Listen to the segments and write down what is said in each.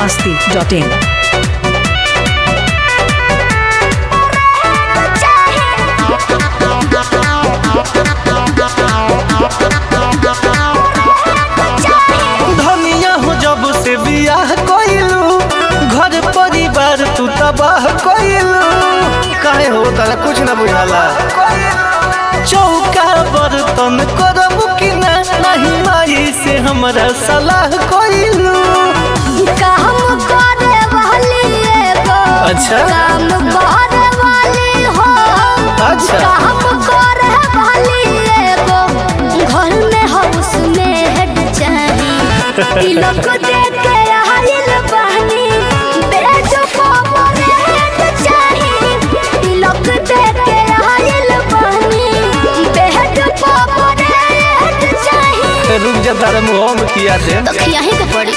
masti.in. धनिया हो जब से बियाह कइलू घर परिवार तू तबाह कइलू काहे हो तारा कुछ ना बुझाला चौका बर्तन करब कि ना नहीं माई से हमरा सलाह कइलू काम करे वाली एगो अच्छा। काम करे वाली हो अच्छा। काम करे वाली एगो घर में हाउस में हेड चाही तिलक दे के आइल बहनी बेजो पावर हेड चाही तिलक दे के आइल बहनी बेजो पावर हेड चाही रुक जा तारा मुंह में किया दे तो खियाही के पड़ी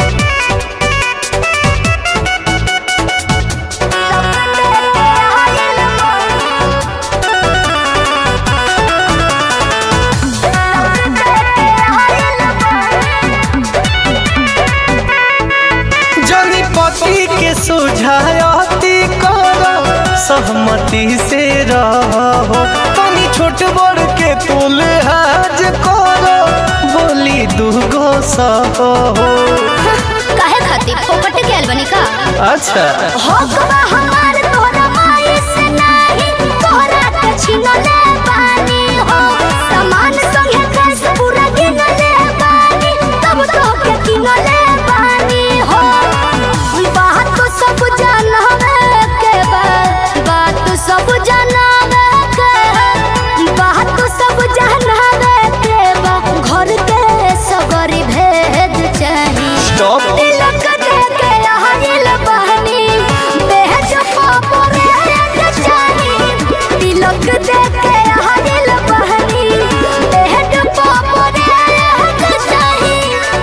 जनी पति के सुझायती करो सहमति से रहो तनी छोट बड़ के तुल हाज करो बोली दूगो सहो काहे खातिर फोकट के बनी का अच्छा होकबा हमार तोरा माई से नाही तोरा के छिनले बानी हो सामान संगे कैस पूरा गिनले बानी तब तो के किनले बानी हो बात तो सब जानवे के बा बात तो सब जानवे के बात तो सब जानवे के बा घर के सगरी भेद चाही स्टॉप तिलक दे के आइल बहनी बेज पापरे हेड चाही तिलक दे के आइल बहनी बेज पापरे हेड चाही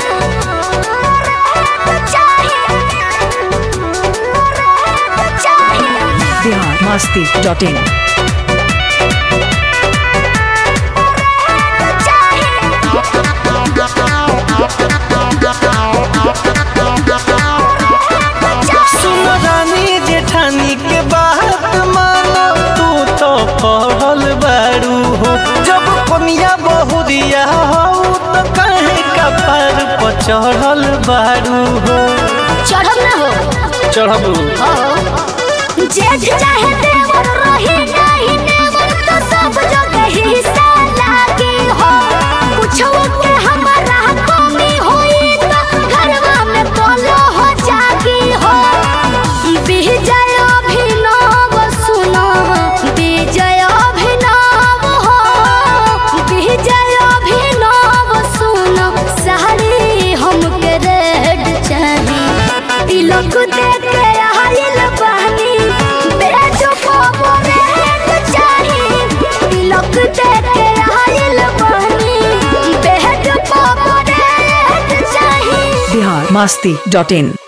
चाही Bihar masti.in. सुन रानी जेठानी के बात मानो तू तो पढ़ल बारू हो जब कनिया बहुरिया हो तो कहे कपार पर चढ़ल बारू हो चढ़ब ना हो चढ़बू जेठ चाहे देवर रही नहीं देवर तो सब जगह हिस्सा लागी हो कुछो के हमारा कमी होई तो घरवा में बोलो हो जागी हो विजय अभिनव सुनो विजय अभिनव हो विजय अभिनव सुनो साड़ी हमके रेड चाही तिलक दे के आइल बहनी बेजो पावर रेड चाही तिलक दे के आइल बहनी बेजो पावर रेड चाही Bihar masti.in.